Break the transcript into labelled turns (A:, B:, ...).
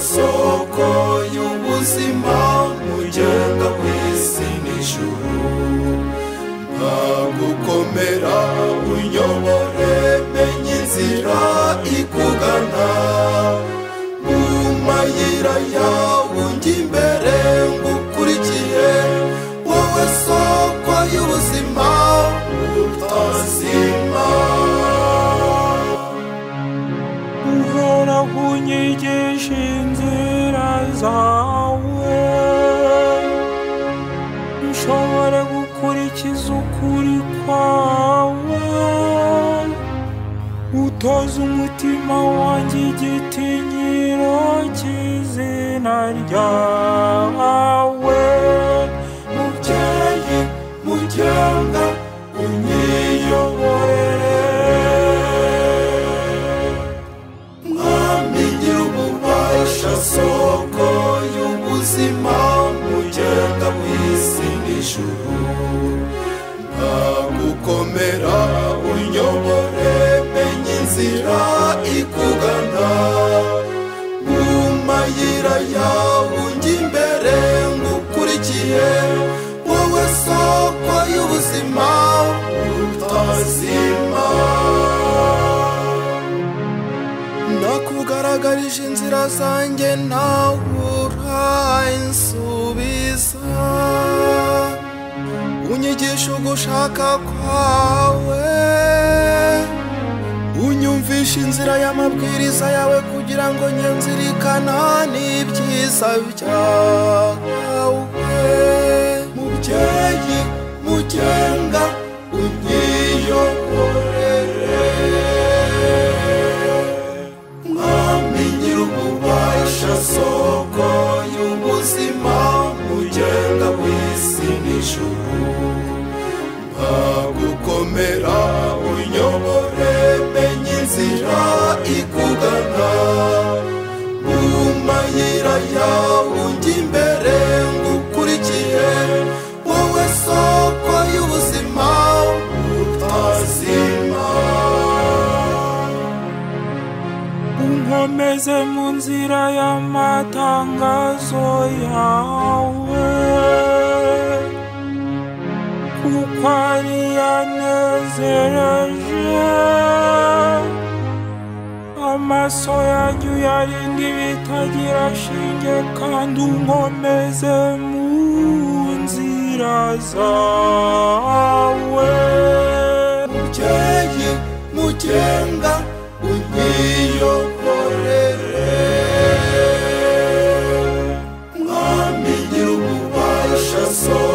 A: soko y'ubuzima ugenda ku isi n'ijuru ntagukomera uyobore menya inzira ikugana mu mayira yawe ujya imbere ngukurikiye wowe soko y'ubuzima utazima
B: uhoraho unyigisha inzira zawe nshobore gukurikiza ukuri kwawe utoze umutima wanjye igitinyiro cy'izina ryawe mubyeyi mugenda unyiyoborere
A: mwami gira ububasha soko y'ubuzima mugenda mu isi n'ijuru ntagukomera unyobore menya inzira ikugana mu mayira yawe ujya imbere ngukurikiye wowe soko y'ubuzima utazima nakugaragarije inzira zanjye nawe uransubiza unyigisha ugushaka kwawe unyumvisha inzira y'amabwiriza yawe kugira ngo nyenzirikana n'ibyiza byawe mubyeyi mugenga unyiyoborere mwami nyir'ububasha soko y'ubuzima mugenga w'isi n'ijuru ntagukomera unyobore menya inzira ikugana mu mayira yawe ujya imbere ngukurikiye wowe soko y'ubuzima utazima
B: unkomeze mu nzira y'amatangazo yawe kuko ari yanezereje amaso yanyu yarinda ibitagira shinge kandi unkomeze mu nzira zawe
A: mubyeyi mugenga unyiyoborere mwami nyir'ububasha soko